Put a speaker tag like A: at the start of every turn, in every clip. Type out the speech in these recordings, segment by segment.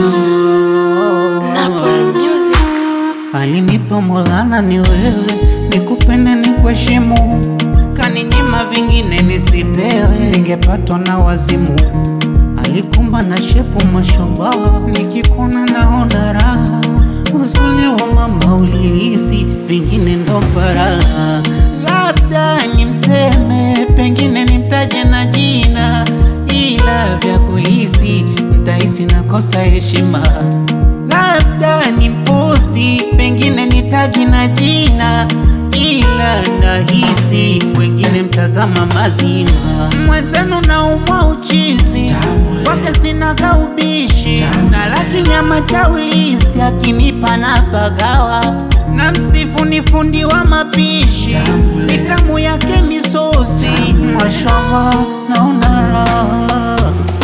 A: Napoli Music.
B: Alinipa Maulana ni wewe, nikupende ni kuheshimu, kaninyima vingine nisipewe, ningepatwa na wazimu. Alikumba na shepu mashallah, nikikona naona raha, uzuri wa mama ulihisi, vingine ndo faraha. Labda nimseme, pengine nimtaje na jina, ila vya kulisi nitahisi nakosa heshima labda ni posti, pengine ni tagi na jina, ila nahisi wengine mtazama mazima. Mwenzenu naumwa uchizi wake sinaga ubishi na laki nyama cha ulisi akinipa na pagawa na msifu ni fundi wa mapishi mitamu yake misosi mashallah naona raha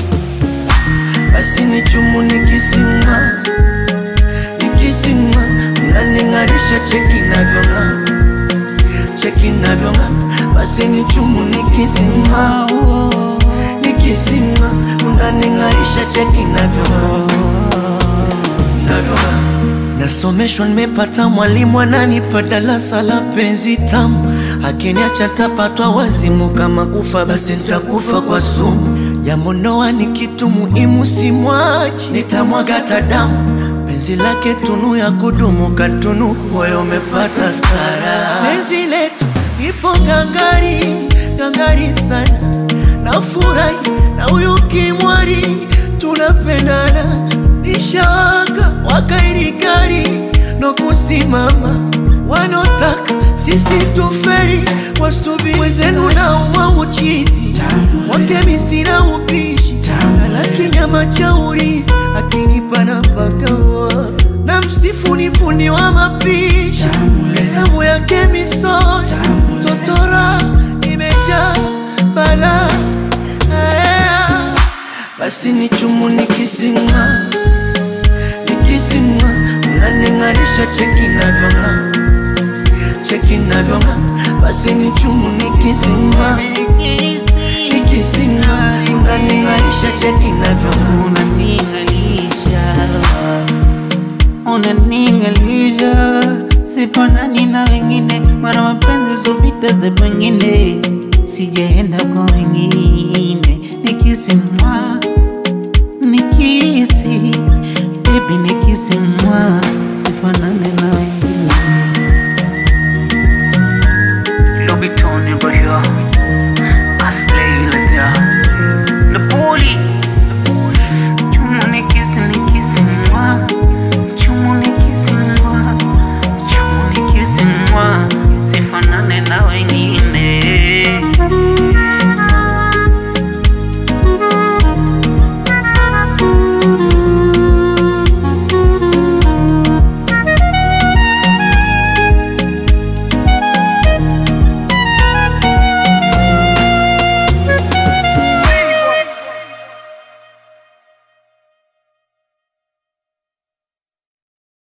C: basi ni chumu nikisimama nikisimama unaning'arisha cheki navyong'aa cheki navyong'aa basi ni chumu nikisimama nikisimama unaning'arisha cheki navyong'aa navyong'aa nasomeshwa nimepata mwalimu ananipa darasa la penzi tamu akiniacha tapatwa wazimu kama kufa basi nitakufa kwa sumu jambo ndoa ni kitu muhimu simwachi nitamwaga hata damu penzi lake tunu ya kudumu katunu moyo umepata stara penzi letu ipo ngangari ngangari sana nafurahi na huyu kimwari tunapendana nishawaka wakairikari no kusimama wanotaka sisi tuferi wasubi wezenu na uwa uchizi wake misina upishi alaki nyama cha urizi akinipa napagawa na msifu ni fundi wa mapishi mitamu yake misosi totora imejaa bala basi ni chumu nikisimama nikisimama unaning'arisha cheki navyong'aa cheki navyong'aa basi ni chumu nikisimama nikisimama unaning'arisha cheki navyong'aa
B: unaning'alisha unaning'alisha sifanani na wengine mara mapenzi zovita za pengine sijaenda kwa wengine nikisimwa nikisi bebi nikisimwa sifanani na